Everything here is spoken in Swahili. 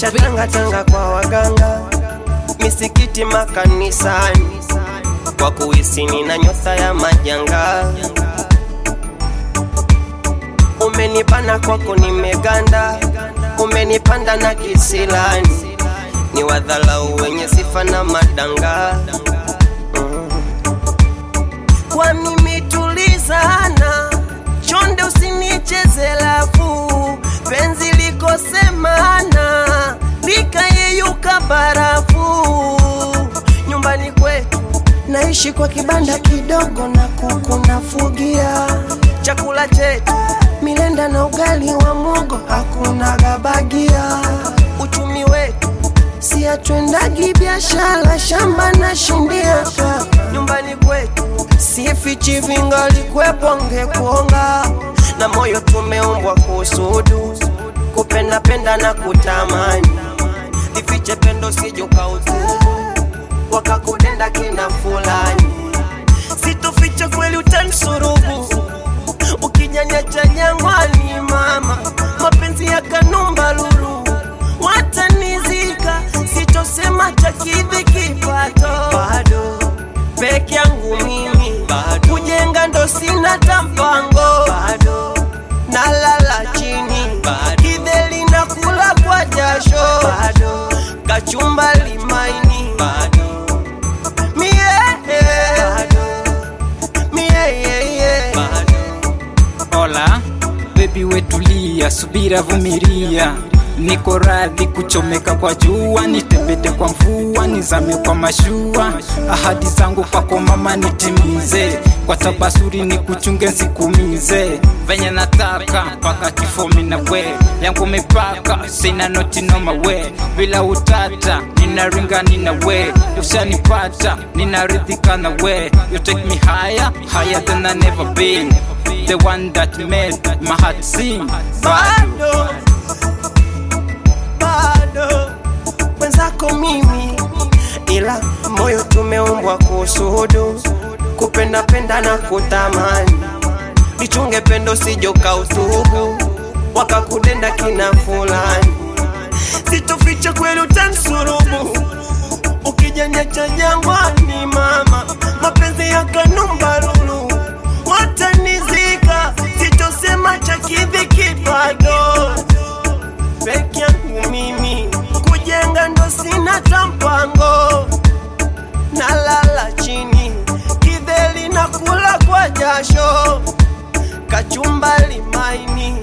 nishatangatanga kwa waganga, misikiti, makanisani, kwa kuhisi na nyota ya majanga. Umenipana kwako nimeganda, umenipanda na kisilani, ni wadhalau wenye sifa na madanga mm. Kwa mimi tulizana, chonde usinicheze lafu, penzi likosemana likayeyuka barafu. Nyumbani kwetu naishi kwa kibanda kidogo na kuku nafugia, chakula chetu milenda na ugali wa mogo, hakuna gabagia. Uchumi wetu si atwendagi biashara, shamba na shindia nyumbani kwetu sifichi vingali kwepo ngekuonga na moyo tumeumbwa kusudu kupenda penda na kutamani lifiche pendo sijuka utubu wakakutenda kina fulani situfiche kweli utansurubu ukijanyacha jangwani mama mapenzi ya kanumba lulu watanizika sitosema takidhi kipato bado peke yangu mimi bado kujenga ndo sina tampango bado nalala chini bado kidheli na kula kwa jasho bado kachumba limaini bado mie bado mie bado Hola, bebi wetulia, subira vumilia, niko radhi kuchomeka kwa jua, nitembete kwa mvua, nizame kwa mashua, ahadi zangu kwako mama nitimize, kwa tabasuri ni kuchunge nsikumize, venye nataka mpaka kifo mina we yangu mipaka, sina noti noma we, bila utata ninaringa nina we, ushanipata ninaridhika na we, you take me higher, higher than I never been the one that made my heart sing. bado bado mwenzako mimi, ila moyo tumeumbwa kusudu kupenda penda na kutamani, lichunge pendo sijoka utubu wakakudenda kina fulani, sitoficha kweli utansurubu ukijanyacha jangwani mama, mapenzi ya kanumba lulu watanizika, sitosema cha kidhi kipato peke yangu mimi, kujenga ndo sina tampango, nalala chini kidheli na kula kwa jasho, kachumba limaini